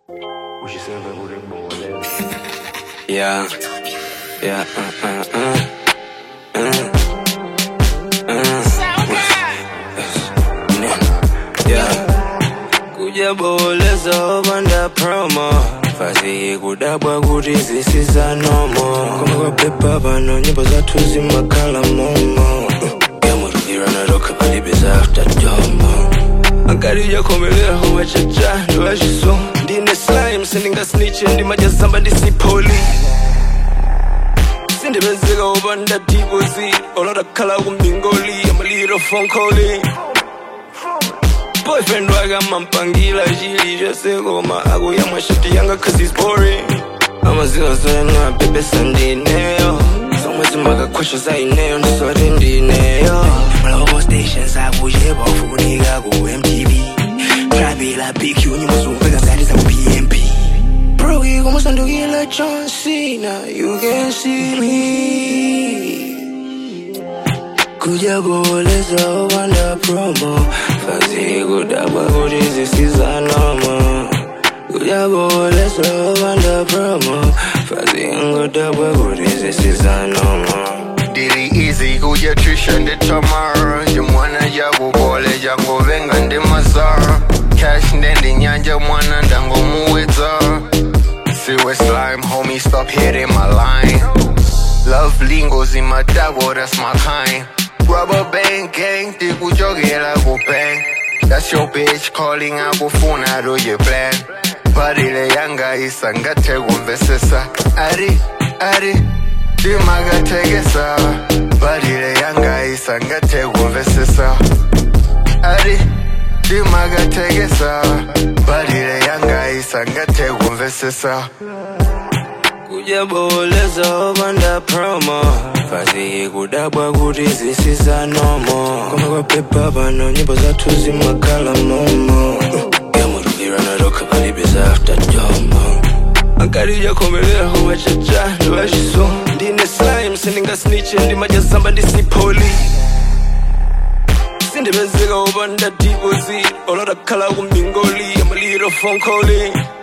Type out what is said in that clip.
Ushisembe kuri ngibongelele Yeah, yeah, uh, uh, uh, uh, uh. Yeah. kujaboleza obanda promo fasi kudabwa kuti zisiza nomo koma kwapepa pano nyimbo zathu zimakhala momo yamurugiranatoka palibiza after domo akalijakomelera homachacha ndiwachiso ndine slime sindingasniche ndimajazamba ndisipoli sindipezeka opanda diposi olodakhala kumbingoli amaliro fonkoli boyfriend wake amampangila chili chose koma akuyamwa shati yanga cause he's boring amaziwa zona bebesa ndineyo zomwe zimakakhwesha zaineyo ndisoti ndineyo Global stations akucheba ufunika ku MTV Trabela BQ nyimbo zomveka zati za ku PMP Bro, you almost ndukila John Cena You can see me kujaboleza obanda promo fasi kudabwa kuti zisiza nomo kujaboleza obanda promo fasi ngodabwa kuti zisiza nomo Dili easy kuja trisha ndi tamara Jimwana jakubole jangovenga ndi mazara Cash ndendi nyanja mwana ndangomuwedza Siwe slime homie stop hitting my line Love lingos in my dago that's my kind Rubber band gang tikujogela ku bang That's your bitch calling akufuna do your plan Badile yanga isangathe kumvesesa Ari, ari timakathekesa badile yanga isangathe kumvesesa ari timakathekesa badile yanga isangathe kumvesesa kujaboleza obanda promo fasi kudabwa kuti zisiza nomo koma kwapepa pano nyimbo zathu zimakhala momo yamurugiranatoka palibiza after domo akalijakomelera homachacha ndiwachiso ndine slime sindingasniche ndimajazamba ndisipoli sindipezeka opanda diposi olodakhala kumbingoli amaliro fonkoli